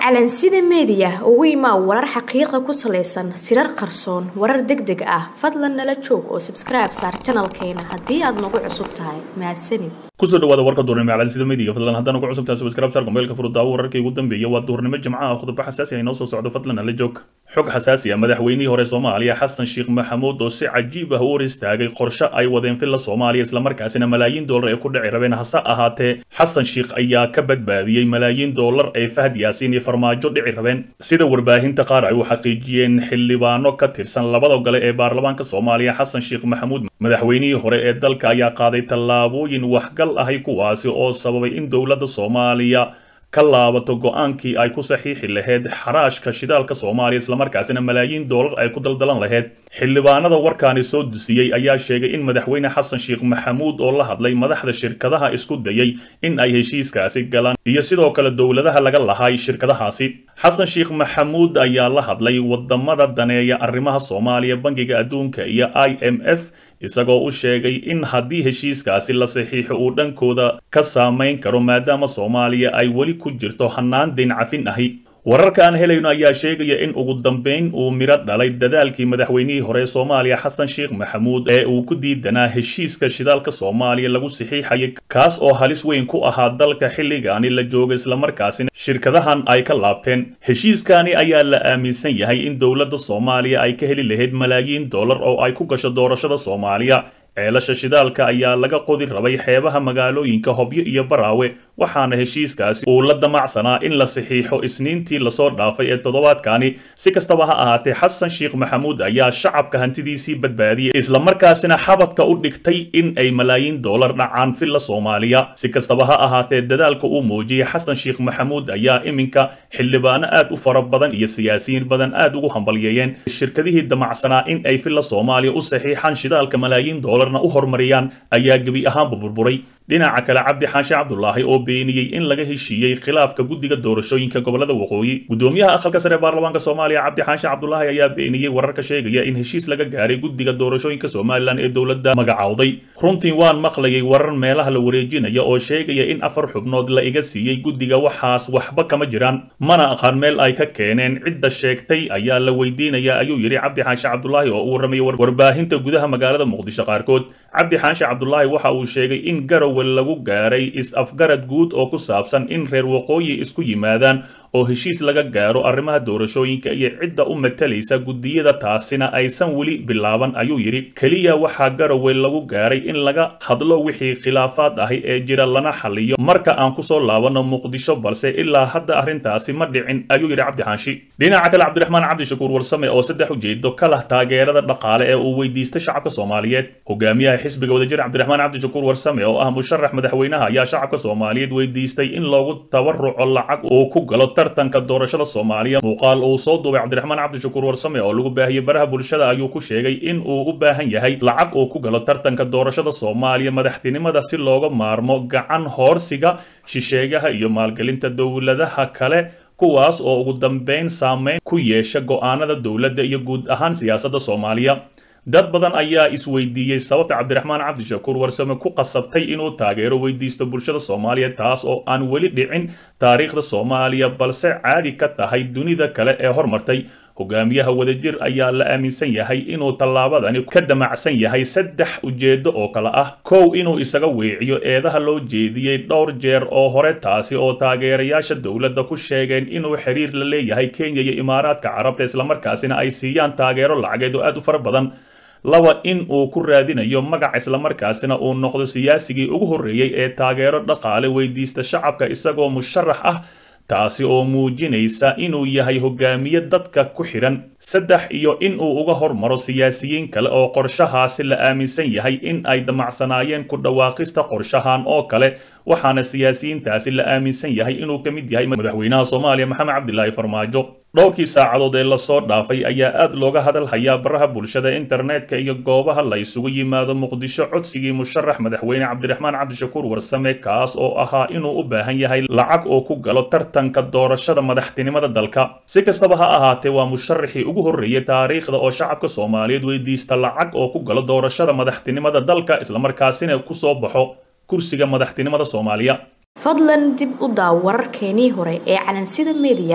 calansida meediya ugu imaa warar xaqiiqa ku salaysan sirar qarsoon warar deg deg ah fadlan nala joog oo sabskribe saar janalkeena haddii aad nagu cusub tahay mahadsanid kusoo dhawaada warka duurnimo calansida meediga fadlan haddaan ugu cusubtahay subscribe saar mobaylka furudaawo wararkii ugu dambeeya waa duurnimo jimcaha khudbo xasaasi ah inoo soo socdo fadlan nala joog xog xasaasi ah madaxweynihii hore soomaaliya xasan sheekh maxamuud oo si cajiib ah u hor istaagay qorshe ay wadeen filla soomaaliya islamarkaasina malaayiin doolar ay ku dhici rabeen hase ahaatee xasan sheekh ayaa ka badbaadiyey malaayiin doolar ay fahd yaasiin iyo farmaajo dhici rabeen sida warbaahinta qaar ay u xaqiijiyeen xildhibaano ka tirsan labada gole ee baarlamaanka soomaaliya xasan sheekh maxamuud madaxweynihii hore ee dalka ayaa qaaday tallaabooyin waxgal ahay kuwaasi oo sababay in dowladda soomaaliya ka laabato go-aankii ay ku saxiixi lahayd xaraashka shidaalka soomaaliya islamarkaasina malaayiin doolar ay ku daldalan lahayd xildhibaanada warkaani soo dusiyey ayaa sheegay in madaxweyne xasan sheekh maxamuud oo la hadlay madaxda shirkadaha isku dayay in ay heshiiskaasi galaan iyo sidoo kale dowladaha laga lahay shirkadahaasi xasan sheekh maxamuud ayaa la hadlay wadamada daneeya arrimaha soomaaliya bangiga adduunka iyo i m f isagoo u sheegay in haddii heshiiskaasi la saxiixo uu dhankooda ka saamayn karo maadaama soomaaliya ay weli ku jirto hannaan dayn cafin ahi wararka aan helayno ayaa sheegaya in ugu dambayn uu midho dhalay dadaalkii madaxweynihii hore ee soomaaliya xasan sheekh maxamuud ee uu ku diidanaa heshiiska shidaalka soomaaliya lagu saxiixayay kaas oo halis weyn ku ahaa dalka xilligaani la jooga islamarkaasina shirkadahan ay ka laabteen heshiiskaani ayaa la aaminsan yahay in dowladda soomaaliya ay ka heli lahayd malaayiin dollar oo ay ku gasho doorashada soomaaliya ceelasha shidaalka ayaa laga qodi rabay xeebaha magaalooyinka hobyo iyo baraawe waxaana heshiiskaasi uu la damacsanaa in la saxiixo isniintii lasoo dhaafay ee toddobaadkani si kastaba ha ahaatee xasan sheekh maxamuud ayaa shacabka hantidiisii badbaadiyey islamarkaasina xabadka u dhigtay in ay malaayiin doolar dhacaan filla soomaaliya si kastaba ha ahaatee dadaalka uu muujiyey xasan sheekh maxamuud ayaa iminka xildhibaano aad u fara badan iyo siyaasiyiin badan aad ugu hambalyeeyeen shirkadihii damacsanaa in ay filla soomaaliya u saxiixaan shidaalka malaayiin doolar u horumariyaan ayaa gebi ahaanba burburay dhinaca kale cabdi xaanshe cabdulaahi oo beeniyey in laga heshiiyey khilaafka guddiga doorashooyinka gobolada waqooyi gudoomiyaha aqalka sare ee baarlamaanka soomaaliya cabdi xaanshe cabdulaahi ayaa beeniyey wararka sheegaya in heshiis laga gaaray guddiga doorashooyinka somalilan ee dowladda magacowday runtii waan maqlayay warar meelaha la wareejinaya oo sheegaya in afar xubnood la iga siiyey guddiga waxaas waxba kama jiraan mana aqaan meel ay ka keeneen cidda sheegtay ayaa la weydiinaya ayuu yidhi cabdi xaanshe cabdulaahi oo u warramaya warbaahinta gudaha magaalada muqdisho qaarkood cabdi xaanshe cabdulaahi waxa uu sheegay in garow lagu gaaray is-afgarad guud oo ku saabsan in reer waqooyi isku yimaadaan oo heshiis laga gaaro arrimaha doorashooyinka iyo cidda u matalaysa guddiyada taasina aysan weli bilaaban ayuu yidhi keliya waxaa garowe lagu gaaray in laga hadlo wixii khilaafaad ahi ee jira lana xaliyo marka aan kusoo laabanno muqdisho balse ilaa hadda arrintaasi ma dhicin ayuu yidhi cabdi xaanshi dhinaca kale cabdiraxmaan cabdishakuur warsame oo saddex ujeedo ka lah taageerada dhaqaale ee uu weydiistay shacabka soomaaliyeed hogaamiyaha xisbiga wadajir cabdiraxmaan cabdishakuur warsame oo ah musharax madaxweynaha ayaa shacabka soomaaliyeed weydiistay in loogu tabaruco lacag uu ku galo tartanka doorashada soomaaliya muuqaal uu soo duubay cabdiraxmaan cabdishakuur warsame oo lagu baahiyey baraha bulshada ayuu ku sheegay in uu u baahan yahay lacag uu ku galo tartanka doorashada soomaaliya madaxtinimada si looga maarmo gacan hoorsiga shisheegaha iyo maalgelinta dowladaha kale kuwaas oo ugu dambeyn saameyn ku yeesha go'aanada dowladda iyo guud ahaan siyaasadda soomaaliya dad badan ayaa isweydiiyey sababta cabdiraxmaan cabdishakuur warsame ku qasabtay inuu taageero weydiisto bulshada soomaaliya taas oo aan weli dhicin taariikhda soomaaliya balse caadi ka tahay dunida kale ee hormartay hogaamiyaha wadajir ayaa la aaminsan yahay inuu tallaabadani ka damacsan yahay saddex ujeedo oo kale ah kow inuu isaga weeciyo eedaha loo jeediyey dhowr jeer oo hore taasi oo taageerayaasha dowladda ku sheegeen inuu xiriir la leeyahay kenya iyo imaaraadka carabta islamarkaasina ay siiyaan taageero lacageed oo aad u fara badan laba in uu ku raadinayo magac islamarkaasina uu noqdo siyaasigii ugu horreeyey ee taageero dhaqaale weydiista shacabka isagoo musharax ah taasi oo muujinaysa inuu yahay hogaamiye dadka ku xidhan saddex iyo in uu uga hormaro siyaasiyiin kale oo qorshahaasi la aaminsan yahay in ay damacsanaayeen ku dhawaaqista qorshahan oo kale waxaana siyaasiyiintaasi la aaminsan yahay inuu ka mid yahay madaxweynaha soomaaliya maxamed cabdilaahi farmaajo dhowrkii saacadood ee lasoo dhaafay ayaa aad looga hadalhayaa baraha bulshada internetka iyo goobaha la isugu yimaado muqdisho codsigii musharax madaxweyne cabdiraxmaan cabdishakuur warsame kaas oo ahaa inuu u baahan yahay lacag oo ku galo tartanka doorashada madaxtinimada dalka si kastaba ha ahaatee waa musharaxii ugu horreeyay taariikhda oo shacabka soomaaliyeed weydiista lacag oo ku galo doorashada madaxtinimada dalka islamarkaasina kusoo baxo kursiga madaxtinimada soomaaliya fadlan dib u daaw wararkeenii hore ee calansida mediya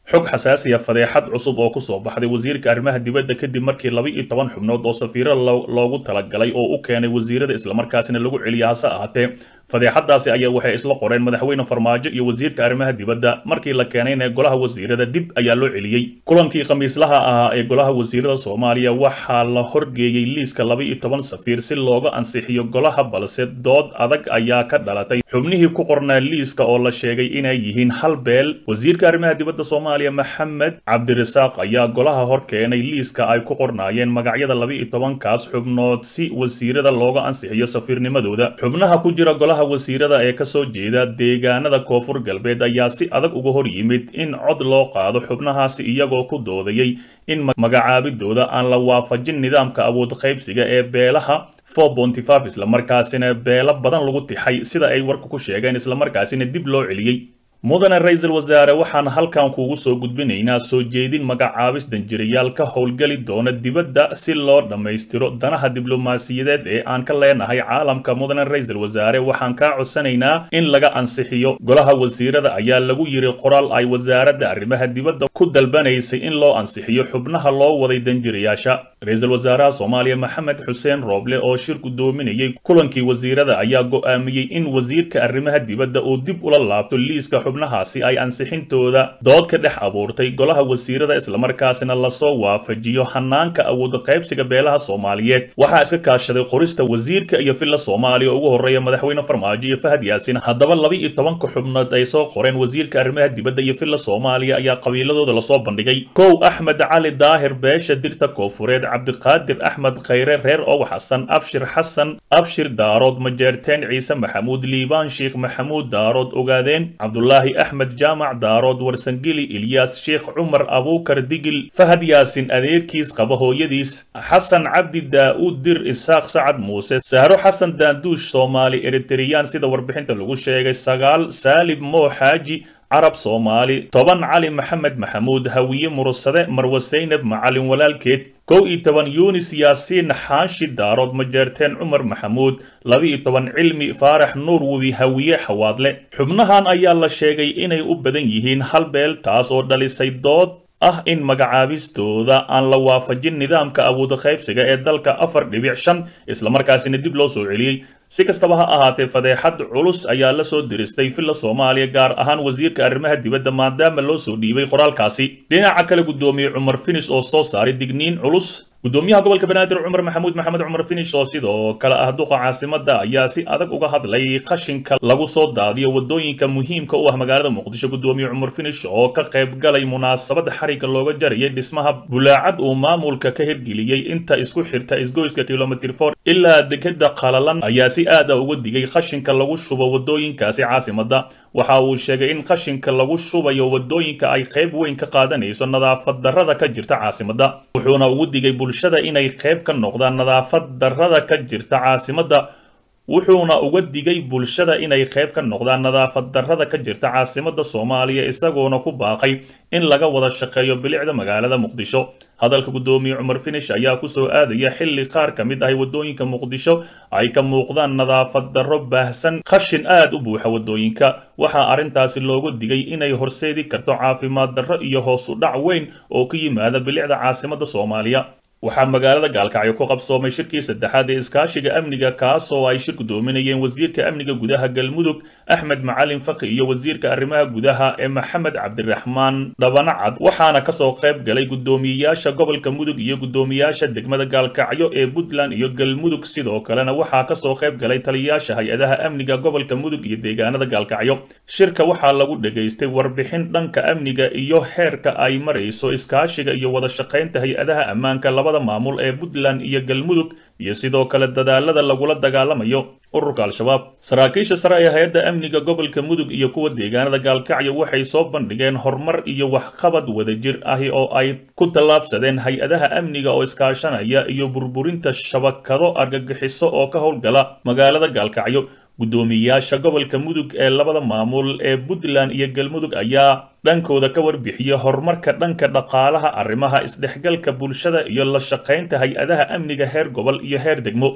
xog xasaasiya fadeexad cusub oo kusoo baxday wasiirka arrimaha dibadda kadib markii laba iyo toban xubnood oo safiiro loogu talagalay oo u keenay wasiirada islamarkaasina lagu celiya hase ahaatee fadeexadaasi ayaa waxay isla qoreen madaxweyne farmaajo iyo wasiirka arrimaha dibadda markii la keenayna golaha wasiirada dib ayaa loo celiyey kulankii khamiislaha ahaa ee golaha wasiirada soomaaliya waxaa la horgeeyey liiska laba iyo toban safiir si looga ansixiyo golaha balse dood adag ayaa ka dhalatay xubnihii ku qornaa liiska oo la sheegay inay yihiin hal beel wasiirka arrimaha dibadda soomaaliya maxamed cabdirasaaq ayaa golaha hor keenay liiska ay ku qornaayeen magacyada laba iyo tobankaas xubnood si wasiirada looga ansixiyo safiirnimadooda xubnaha ku jira golaha wasiirada ee kasoo jeeda deegaanada koonfur galbeed ayaa si adag uga hor yimid in cod loo qaado xubnahaasi iyagoo ku doodayay in magacaabidooda aan la waafajin nidaamka awood qaybsiga ee beelaha islamarkaasina beelo badan lagu tixay sida ay warka ku sheegeen islamarkaasina dib loo celiyey mudane ra-iisul wasaare waxaan halkan kuugu soo gudbinaynaa soo jeedin magacaabis danjirayaal ka howlgeli doona dibadda si loo dhammaystiro danaha diblomaasiyadeed ee aan ka leenahay caalamka mudane ra-iisul wasaare waxaan kaa codsanaynaa in laga ansixiyo golaha wasiirada ayaa lagu yiri qoraal ay wasaaradda arrimaha dibadda ku dalbanaysay in loo ansixiyo xubnaha loo waday danjirayaasha ra-iisul wasaaraha soomaaliya maxamed xuseen rooble oo shir gudoominayay kulankii wasiirada ayaa go'aamiyey in wasiirka arrimaha dibadda uu dib ula laabto liiska xubnahaasi ay ansixintooda dood ka dhex abuurtay golaha wasiirada islamarkaasina lasoo waafajiyo hanaanka awood qaybsiga beelaha soomaaliyeed waxaa iska kaashaday qorista wasiirka iyo villa soomaaliya ugu horreeya madaxweyne farmaajo iyo fahad yaasin haddaba laba iyo tobanka xubnood ay soo qoreen wasiirka arrimaha dibadda iyo villa soomaaliya ayaa qabiiladooda lasoo bandhigay kow axmed cali daahir beesha dirta koofureed cabdiqaadir axmed khayre reer owax xasan abshir xasan abshir daarood majeerteen ciise maxamuud liibaan sheikh maxamuud daarood ogaadeen cabdulaahi axmed jaamac daarood warsangeli ilyaas sheekh cumar abuukar digil fahad yaasin adeerkiis qaba hooyadiis xasan cabdi daa'uud dir isaaq sacad muuse sahro xasan daanduush soomaali eritreyaan sida warbixinta lagu sheegay sagaal saalib moo xaaji carab soomaali toban cali maxamed maxamuud hawiye mursade marwe saynab macalin walaalkeed kow iyo toban yunis yaasiin xaashi daarood majeerteen cumar maxamuud laba iyo toban cilmi faarax nuur webi hawiye xawaadle xubnahan ayaa la sheegay inay u badan yihiin hal beel taas oo dhalisay dood ah in magacaabistooda aan la waafajin nidaamka awood qaybsiga ee dalka afar dhibic shan islamarkaasina dib loo soo celiyey si kastaba ha ahaatee fadeexad culus ayaa la soo diristay villa soomaaliya gaar ahaan wasiirka arrimaha dibadda maadaama loo soo dhiibay qoraalkaasi dhinaca kale guddoomiye cumar finis oo soo saaray digniin culus gudoomiyaha gobolka banaadir cumar maxamuud maxamed cumar finish oo sidoo kale ah duqa caasimada ayaa si adag uga hadlay qashinka lagu soo daadiyo wadooyinka muhiimka u ah magaalada muqdisho gudoomiye cumar finish oo ka qayb galay munaasabad xariga looga jarayay dhismaha bulaacad uu maamulka ka hirgeliyey inta isku xirta isgoyska kilomitr for ilaa dekeda qalalan ayaa si aad a uga digay qashinka lagu shubo wadooyinkaasi caasimada waxa uu sheegay in qashinka lagu shubayo wadooyinka ay qayb weyn ka qaadanayso nadaafad darrada ka jirta caasimada wuxuuna ugu digay bulshada inay qayb ka noqdaan nadaafad darrada ka jirta caasimadda wuxuuna uga digay bulshada inay qayb ka noqdaan nadaafad darrada ka jirta caasimadda soomaaliya isagoona ku baaqay in laga wada shaqeeyo bilicda magaalada muqdisho hadalka guddoomiye cumar finish ayaa kusoo aadaya xilli qaar ka mid ahay wadooyinka muqdisho ay ka muuqdaan nadaafad darro baahsan qashin aad u buuxa wadooyinka waxaa arrintaasi looga digay inay horseedi karto caafimaad darro iyo hoos u dhac weyn oo ka yimaada bilicda caasimadda soomaaliya waxaa magaalada gaalkacyo ku qabsoomay shirkii saddexaad ee iskaashiga amniga kaasoo ay shir gudoominayeen wasiirka amniga gudaha galmudug axmed macalin faqi iyo wasiirka arrimaha gudaha ee maxamed cabdiraxmaan dhabanacad waxaana kasoo qayb galay gudoomiyeyaasha gobolka mudug iyo gudoomiyaasha degmada gaalkacyo ee puntland iyo galmudug sidoo kalena waxaa kasoo qayb galay taliyayaasha hay-adaha amniga gobolka mudug iyo deegaanada gaalkacyo shirka waxaa lagu dhegaystay warbixin dhanka amniga iyo heerka ay marayso iskaashiga iyo wada shaqaynta hay-adaha ammaanka labada maamul ee puntland iyo galmudug iyo sidoo kale dadaalada lagula dagaalamayo ururka al-shabaab saraakiisha sare ee hay-adda amniga gobolka mudug iyo kuwa deegaanada gaalkacyo waxay soo bandhigeen horumar iyo waxqabad wadajir ahi oo ay ku tallaabsadeen hay-adaha amniga oo iskaashanaya iyo burburinta shabakado argagixiso oo ka howlgala magaalada gaalkacyo guddoomiyeyaasha gobolka mudug ee labada maamul ee puntland iyo galmudug ayaa dhankooda ka warbixiyey horumarka dhanka dhaqaalaha arrimaha isdhexgalka bulshada iyo la shaqaynta hay-adaha amniga heer gobol iyo heer degmo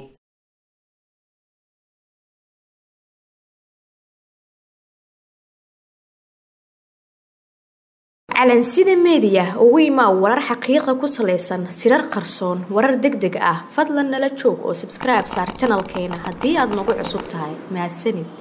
calansida meediya ugu imaa warar xaqiiqa ku salaysan sirar qarsoon warar deg deg ah fadlan nala joog oo sabskribe saar janalkeena haddii aad nagu cusub tahay mahadsanid